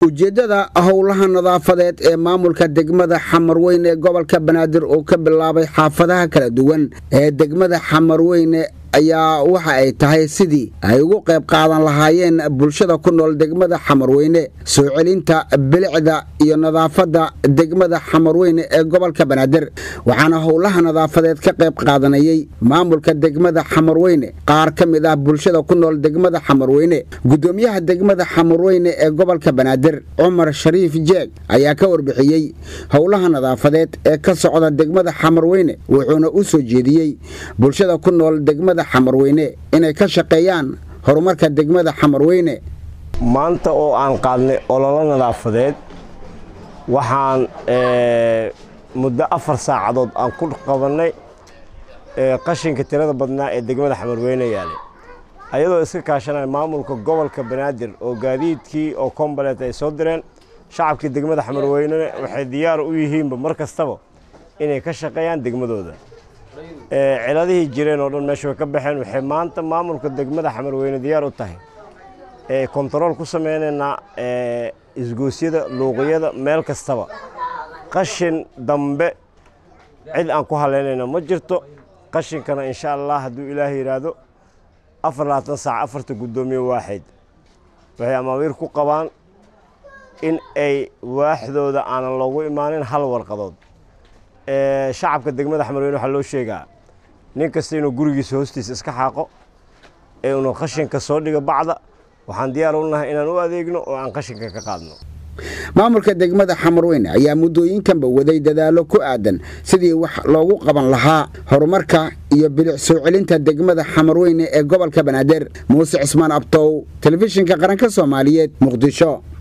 ujeeddada howlaha nadaafadeed ee maamulka degmada xamarweyne ee gobolka banaadir oo ka bilaabay xaafadaha kala duwan ee degmada xamarweyne ayaa waxa ay tahay sidii ay ugu qayb qaadan lahaayeen bulshada ku nool degmada xamarweyne soo celinta bilicda iyo nadaafadda degmada xamarweyne ee gobolka banaadir waxaana howlaha nadaafadeed ka qayb qaadanayay maamulka degmada xamarweyne qaar ka mid ah bulshada ku nool degmada xamarweyne gudoomiyaha degmada xamarweyne ee gobolka banaadir cumar shariif jeeg ayaa ka warbixiyey howlaha nadaafadeed ee ka socda degmada xamarweyne wuxuuna u soo jeediyey bulshada ku nool degmada xamarweyne inay ka shaqeeyaan horumarka degmada xamarweyne maanta oo aan qaadnay ololo nadaafadeed waxaan muddo afar saacadood aan ku qabannay qashinka tirada badnaa ee degmada xamarweyne yaalay ayadoo iska kaashanaya maamulka gobolka banaadir oo gaadiidkii oo kombalet ay soo direen shacabkii degmada xamarweynena waxay diyaar u yihiinba mar kastaba inay ka shaqeeyaan degmadooda ciladihii jireen oo dhan meesha way ka baxeen waxay maanta maamulka degmada xamarweyne diyaar u tahay kontarool ku sameynaynaa isgoosyada luuqyada meel kastaba qashin dambe cid aan ku haleynayna ma jirto qashinkana insha allah hadduu ilaah yidhaahdo afar labaatan saac afarta guddoomiye waaxid waxay amaawiir ku qabaan in ay waaxdooda aanan loogu imaanin hal warqadood shacabka degmada xamarweyne waxaa loo sheegaa nin kasta inuu gurigiisa hoostiisa iska xaaqo ee unu qashinka soo dhigo bacda waxaan diyaar u nahay inaan u adeegno oo aan qashinka ka qaadno maamulka degmada xamarweyne ayaa muddooyinkanba waday dadaallo ku aadan sidii wax loogu qaban lahaa horumarka iyo bilic soo celinta degmada xamarweyne ee gobolka banaadir muuse cismaan abtow telefishinka qaranka soomaaliyeed muqdisho